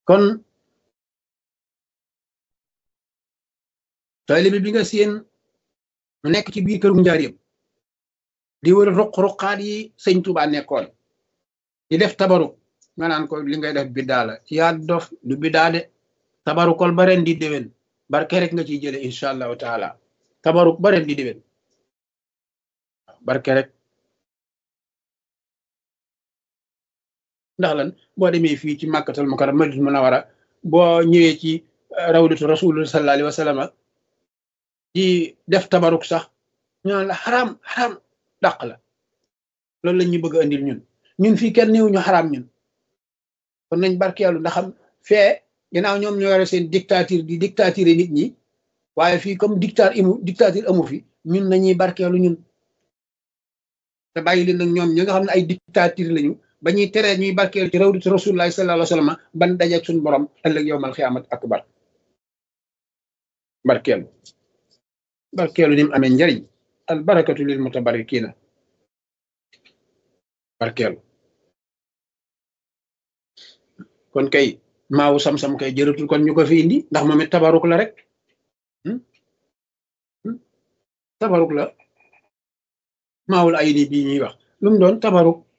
kon taalibe bi nga seen mu nekk ci biir këru njaareem di wër ruq-ruqaat yi sëñ Tuubaa nekkoon di def tabaruk nga naan ko li ngay def biddaa la yaa dof du biddaa de tabarukol ba ren di déwén barke rek nga ciy jële incha allahu taala tabaruk ba ren di déwén barke rek ndax lan boo demee fii ci màkkatal mukarram madinatul munawwara boo ñëwee ci rawdatu rasulullah sallallahu alayhi wa sallam di def tabaruk sax ñu naan la xaraam xaraam dàq la loolu lañ ñu bëgg a andil ñun ñun fii kenn néew ñu xaraam ñun kon nañ barkeelu ndax xam fee ginnaaw ñoom ñoo yore seen dictature di dictature nit ñi waaye fii comme dictature imu dictature amu fi ñun nañuy barkeelu ñun te bàyyi leen nag ñoom ñi nga xam ne ay dictature lañu ba ñuy teree ñuy barkeelu ci rawdatu rasulullah sallallahu alayhi wa sallam ban dajeeg suñu borom ëllëg yowmal xiyaamat akbar barkeelu barkeelu ni mu amee njariñ al barakatu lil mutabarikina barkeelu kon kay maawu sam-sam kay jëratul kon ñu ko fi indi ndax moom it tabaruk la rek tabaruk la maawul ay ni bii ñuy wax lu mu doon tabaruk